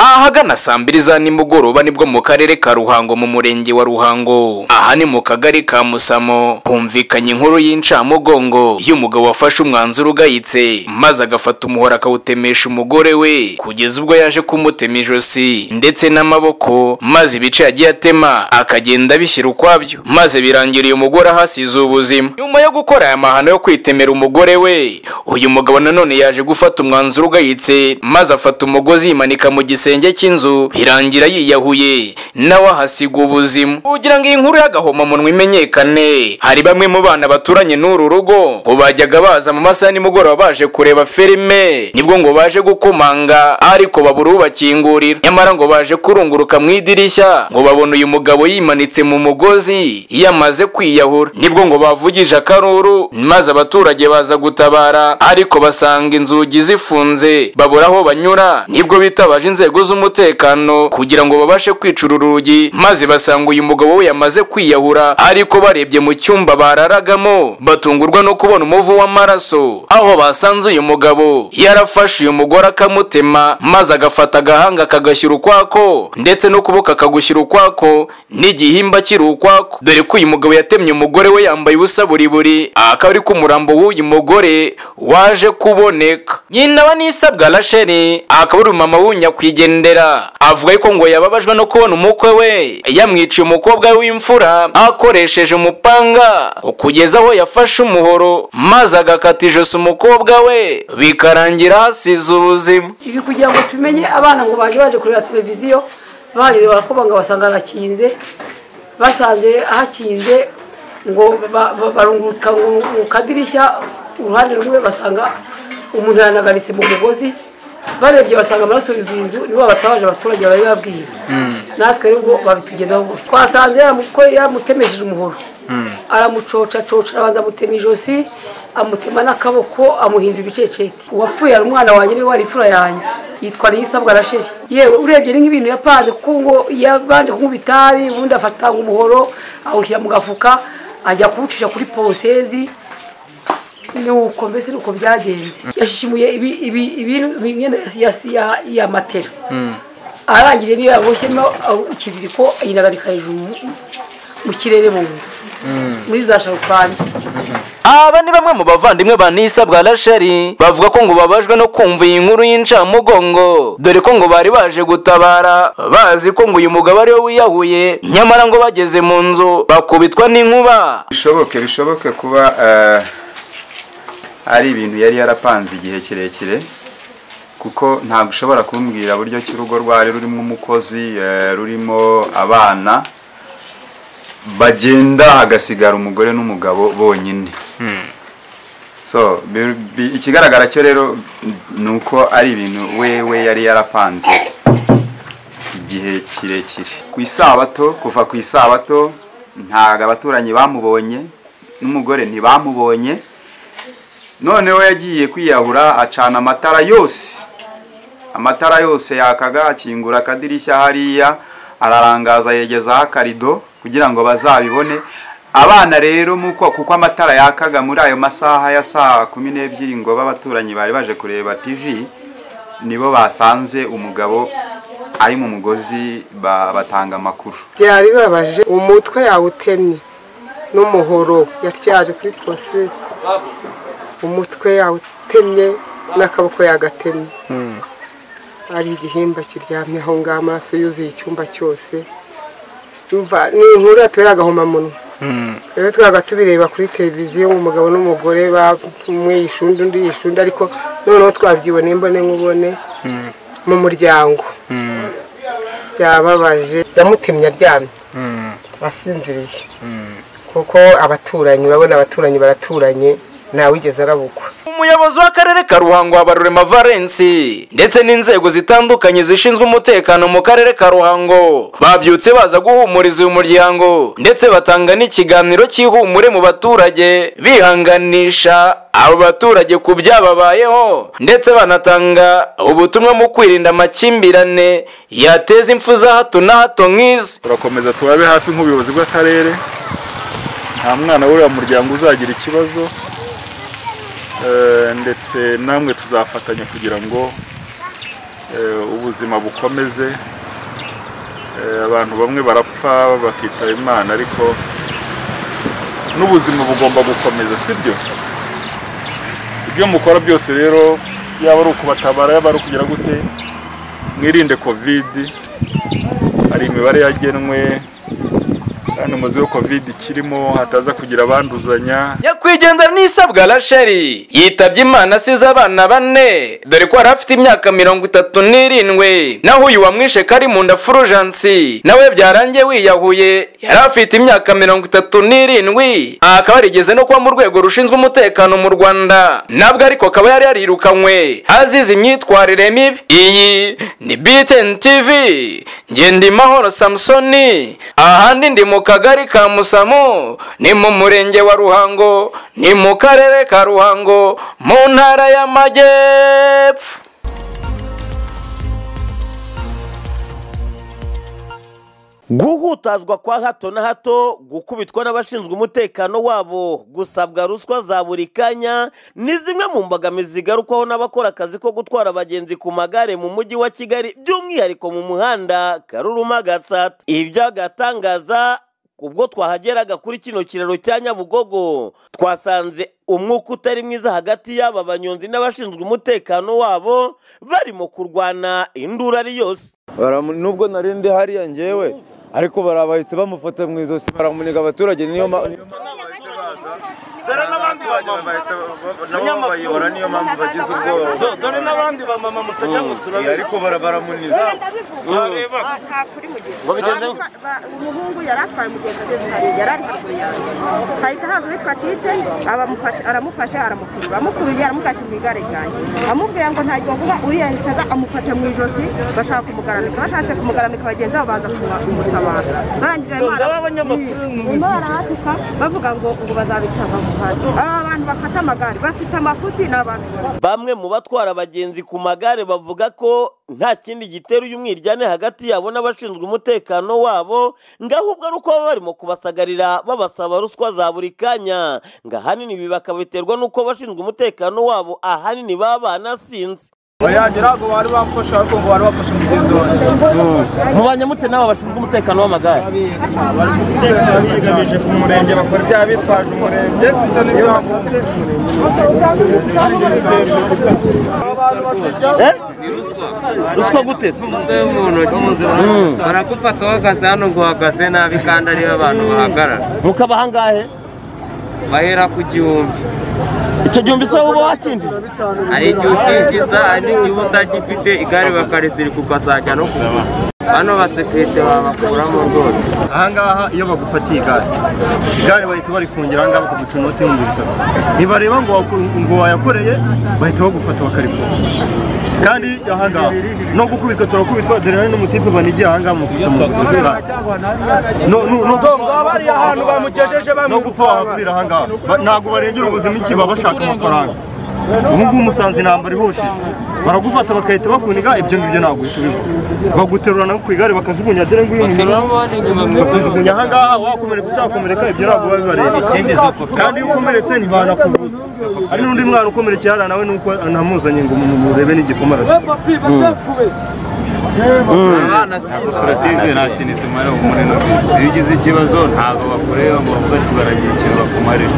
ahagana saa mbiri za nimugoroba nibwo mu karere ka ruhango mu murenge wa ruhango aha ni mu kagari ka musamo humvikanye inkuru y'incamugongo y'umugabo wafashe umwanzuro ugayitse maze agafata umuhoro akawutemesha umugore we kugeza ubwo yaje kumutema ijosi ndetse n'amaboko maze ibice yagiye atema akagenda abishyira ukwabyo maze birangira uyu mugore ahasize ubuzima nyuma yo gukora aya mahano yo kwitemera umugore we uyu mugabo nanone yaje gufata umwanzuro ugayitse maze afata umugozi yimanika mu gisenge cy'inzu birangira yiyahuye nawe ahasiga ubuzima kugira ngo iyi nkuru y'agahomamunwa imenyekane hari bamwe mu bana baturanye n'uru rugo ngo bajyaga baza mu masaha ya nimugoroba baje kureba filime nibwo ngo baje gukomanga ariko babura ubakingurira nyamara ngo baje kurunguruka mu idirishya ngo babona uyu mugabo yimanitse mu mugozi yamaze kwiyahura nibwo ngo bavugije akaruru maze abaturage baza gutabara ariko basanga inzugi zifunze babura aho banyura nibwo bitabaje inzego z'umutekano kugira ngo babashe kwicura urugi maze basanga uyu mugabo we yamaze kwiyahura ariko barebye mu cyumba bararagamo batungurwa no kubona umuvu w'amaraso aho basanze uyu mugabo yarafashe uyu mugore akamutema maze agafata agahanga akagashyira ukwako ndetse n'ukuboko akagushyira ukwako n'igihimba kiri ukwako dore ko uyu mugabo yatemye umugore we yambaye ubusa buriburi akaba ari ko umurambo w'uyu mugore waje kuboneka nyina wa nisabwa rasheli akaba ari umumama w'unyakwigendera avuga yuko ngo yababajwe no kubona umukwe we yamwiciye umukobwa we w'imfura akoresheje umupanga kugeza aho yafashe umuhoro maze agakata ijosi umukobwa we bikarangira hasize ubuzima ibi kugira ngo tumenye abana ngo baje baje kureba televiziyo bageze barakobanga basanga harakinze basanze hakinze ngo ba- ba- barunguruka ngo mu kadirishya uruhande rumwe basanga umuntu yanagaritse mu mugozi barebye basanga amaraso yuzuye inzu nibo batabaje abaturage bari babwiye natwe rero ngo babitugezaho gutyo twasanze yamu- ko yamutemesheje umuhoro aramucoca coca arabanza amutema ijosi amutema n'akaboko amuhindura ibiceceti uwapfuye ari umwana wanjye niwe wari imfura yanjye yitwa niyisabwa na sheri yewe urebye ni nk'ibintu yapanze kuko ngo yabanje kunywa itabi ubundi afata umuhoro awushyira mu gafuka ajya kuwucisha kuri porosezi nuko mbese nuko byagenze yashishimuye ibi- ibi- ibintu imyenda ya- ya- ya- ya matera arangije niyo yaboshyemo aho ikiziriko ayinagarika hejuru mu- mu kirere mu nda muri za sharupani aba ni bamwe mu bavandimwe ba nisabwa rasheli bavuga ko ngo babajwe no kumva iyi nkuru y'incamugongo dore ko ngo bari baje gutabara bazi ko ngo uyu mugabo ariwe wiyahuye nyamara ngo bageze mu nzu bakubitwa n'inkuba bishoboke bishoboke kuba eh, ari ibintu yari yarapanze igihe kirekire kuko ntabwo ushobora kumbwira buryo ki urugo rwari rurimo umukozi eh, rurimo abana bagenda hagasigara umugore n'umugabo bonyine so bi- bi- ikigaragara cyo rero ni uko ari ibintu wewe yari yarapanze igihe kirekire ku isabato kuva ku isabato ntabwo abaturanyi bamubonye n'umugore ntibamubonye noneho yagiye kwiyahura acana amatara yose amatara yose yakaga akingura akadirishya hariya ararangaza yegezaho akarido kugira ngo bazabibone abana rero muko kuko amatara yakaga muri ayo masaha ya saa kumi n'ebyiri ngo b'abaturanyi bari baje kureba tv nibo basanze umugabo ari mu mugozi ba- batanga amakuru byari bibabaje umutwe yawutemye n'umuhoro yatyaje kuri porosesi umutwe yawutemye n'akaboko yagatemye ari igihimba kiryamye aho ngaho amaraso yuzuye icyumba cyose Umva, ni inkuru yatubera agahomamunwa rero twabaga tubireba kuri televiziyo umugabo n'umugore ba- umwe yishe undi undi yishe undi ariko noneho twabyiboneye imbone nkubone mu muryango byababaje yamutemye aryamye asinziriye kuko abaturanyi urabona abaturanyi baraturanye ntawigeze arabukwa umuyobozi w'akarere ka ruhango habarurema valensi ndetse n'inzego zitandukanye zishinzwe umutekano mu karere ka ruhango babyutse baza guhumuriza uyu muryango ndetse batanga n'ikiganiro cy'ihumure mu baturage bihanganisha abo baturage ku byababayeho ndetse banatanga ubutumwa mu kwirinda amakimbirane yateza impfu za hato na hato nk'izi turakomeza turabe hafi nk'ubuyobozi bw'akarere nta mwana w'uriya muryango uzagira ikibazo eh, ndetse namwe tuzafatanya kugira ngo eh, ubuzima bukomeze Eh, abantu bamwe barapfa bakitaba imana ariko n'ubuzima bugomba gukomeza sibyo ibyo mukora byose rero yaba ari ukubatabara yaba ari ukugira gute mwirinde kovidi hari imibare yagenwe kandi muzi ko kovidi ikirimo hataza kugira abanduzanya nyakwigendera n'isabwa rasheli yitabye imana asize abana bane dore ko yari afite imyaka mirongo itatu n'irindwi naho uyu wamwishe kari mu nda furujansi nawe byarangiye wiyahuye yari afite imyaka mirongo itatu n'irindwi aha akaba yarigeze no kuba mu rwego rushinzwe umutekano mu rwanda nabwo ariko akaba yari yarirukanywe azize imyitwarire mibi iyi ni btn tv ngendimahoro samusoni ahandi ndi mu kagari ka musamo ni mu murenge wa ruhango ni mu karere ka ruhango mu ntara y'amajyepfo guhutazwa kwa hato na hato gukubitwa n'abashinzwe umutekano wabo gusabwa ruswa za buri kanya ni zimwe mu mbogamizi zigarukwaho n'abakora akazi ko gutwara abagenzi ku magare mu mujyi wa kigali by'umwihariko mu muhanda karuruma gatsata ibi byagatangaza ubwo twahageraga kuri kino kiraro cya nyabugogo twasanze umwuka utari mwiza hagati y'aba banyonzi n'abashinzwe umutekano wabo barimo kurwana induru ari yose Baramu- nubwo nari ndi hariya ngewe ariko barabahise bamufata mu izosi baramuniga abaturage niyo ma- niyo ma- nabo bayobora niyo mpamvu bagize ubwoba dore n'abandi ba mama mutajya ngo turabe ariko baramuniza wareba nta kuri mugenzi Ba- ba- umuhungu yari atwaye umugenzi ageze hariya yari ari haruguru yanjye hahita haza uwitwa tite abamufasha- aramufasha aramukurura amukuruye aramufata mu igare ryanjye amubwira ngo ntagiye ngo uba uriyangiza amufata mu ijosi bashaka kumugaramika bashatse kumugaramika bagenzi babo baza kuma- kumutabara barangije barimo Ngo bara- abanyamakuru Mm. ni barimo barahatuka bavuga ngo ubu bazabica bamuhaze aba bantu bafata amagare bafite amafuti ni abantu bamwe mu batwara abagenzi ku magare bavuga ko nta kindi gitera uyu mwiryane hagati yabo n'abashinzwe umutekano wabo ngo ahubwo ari uko baba barimo kubasagarira babasaba ruswa za buri kanya ngo ahanini ibi bakabiterwa n'uko abashinzwe umutekano wabo ahanini baba banasinze bayagera ngo bari bamfashe ariko ngo bari bafashe mugenzi wanjye mubanye mute n'aba bashinzwe umutekano w'amagare bigamije ku murenge bakora ibyaha bitwaje umurenge iyo bakunze abantu batujya ruswa gute umutwe mu ntoki barakufata uhagaze hano ngo uhagaze nabi kandi aribo abantu bahagarara mukaba ahangahe bahera ku gihumbi icyo gihumbi se wowe uba wakinjije hari igihe ukinjiza hari n'igihe uba utagifite igare bakarisirika ukazajya no kuguza bano basekirite babakuramo rwose ahangaha iyo bagufatiye igare igare bahita barifungira ahangaha bakaguca inoti y'ibihumbi bitatu ntibareba ngo waku- ngo wayakoreye bahita bagufata bakarifunga kandi ahangaha no gukubitwa turakubitwa dore hari n'umutipe banigiye ahangaha mufite mu kugura bariya ahantu bamugejeje no gupfa wahapfira ahangaha Ba- ntabwo barengera ubuzima iki baba bashaka amafaranga ubu ngubu umusanzu intambara ihoshe baragufata bagahita bakuniga ibyo ngibyo ntabwo uhita ubivuga baguterurana ku igare bakajugunya dore nguyu umuntu bakuramo inyuma mu ijosi kujugunya ahangaha wakomereka utakomereka ibyo ntabwo biba bibareba ikindi si uko kandi iyo ukomeretse ntibanakuvuza hari n'undi mwana ukomerekeye hariya nawe nuko anamuzanye ngo mu- murebe n'igikoma arafite abana koperative nta kintu itumara umuri no kwisi iyo ugize ikibazo ntabwo bakureba ngo bafate baragira ikintu bakumarira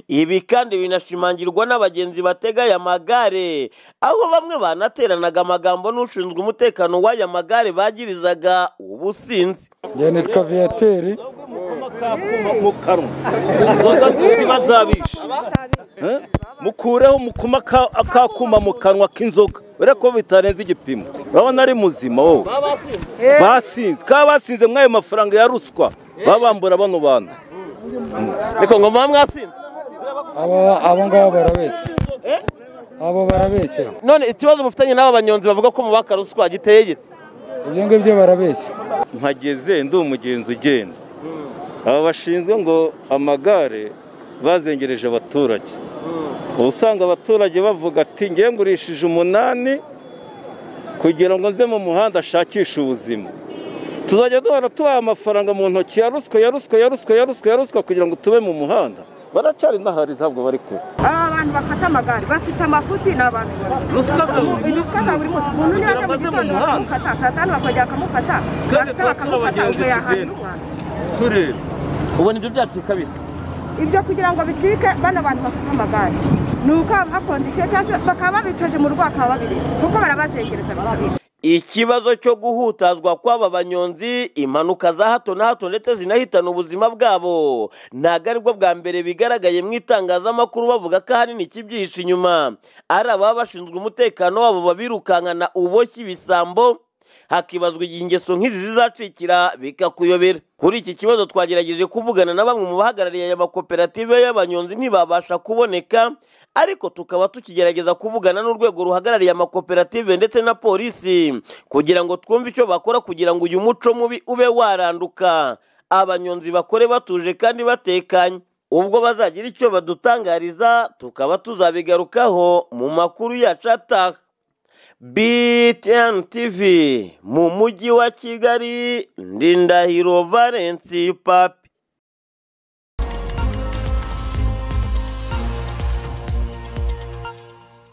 ibi kandi binashimangirwa n'abagenzi batega aya magare aho bamwe banateranaga amagambo n'ushinzwe umutekano w'aya magare bagirizaga ubusinzi njye nitwa viyateri inzoga bazabisha mukureho mukuma akakuma mu kanwa k'inzoga urebe ko bitarenze igipimo urabona ari muzima wowe basinze kaba basinze mw'ayo mafaranga ya ruswa babambura bano bantu reka ngo muba mwasinze Aba- abo ngabo barabeshya abo barabeshya none ikibazo mufitanye n'aba banyonzi bavuga ko mubaka ruswa giteye gite ibyo ngibyo barabeshya mpageze ndi umugenzi ugenda aba bashinzwe ngo amagare bazengereje abaturage uba usanga abaturage bavuga ati ngewe ngurishije umunani kugira ngo nze mu muhanda ashakishe ubuzima tuzajya duhora tubaha amafaranga mu ntoki ya ruswa ya ruswa ya ruswa ya ruswa ya ruswa kugira ngo tube mu muhanda baracyari n'ahari ntabwo bari kure aba bantu bantu bafata amagare bafite amafuti ni abantu Ruswa za buri munsi. ruswa za buri munsi umuntu niba aje mu Amaze mu gitondo muhanda. bakamufata saa tanu bakongera bakamufata Kandi saa sita tuba bakamufata tubabagenzi ubwo yahaye tugenda. intumwa tureba ubona ibyo byacika bite ibyo kugira ngo bicike bano bantu bafite amagare ni uko babaha kondisiyo cyangwa se bakaba babicoje mu rugo bakaba babireka kuko barabazengereza bakabireka ikibazo cyo guhutazwa kw'aba banyonzi impanuka za hato na hato ndetse zinahitana ubuzima bwabo ntabwo aribwo bwa mbere bigaragaye mu itangazamakuru bavuga ko ahanini kibyihishe inyuma ari ababa bashinzwe umutekano wabo babirukankana uboshye ibisambo hakibazwa igihe ingeso nk'izi zizacikira bikakuyobera kuri iki kibazo twagerageje kuvugana na bamwe mu bahagarariye aya makoperative y'abanyonzi ntibabasha kuboneka ariko tukaba tukigerageza kuvugana n'urwego ruhagarariye amakoperative ndetse na polisi kugira ngo twumve icyo bakora kugira ngo uyu muco mubi ube waranduka abanyonzi bakore batuje kandi batekanye ubwo bazagira icyo badutangariza tukaba tuzabigarukaho mu makuru yacu ataha BTN TV mu mujyi wa Kigali Ndindahiro Valence Papi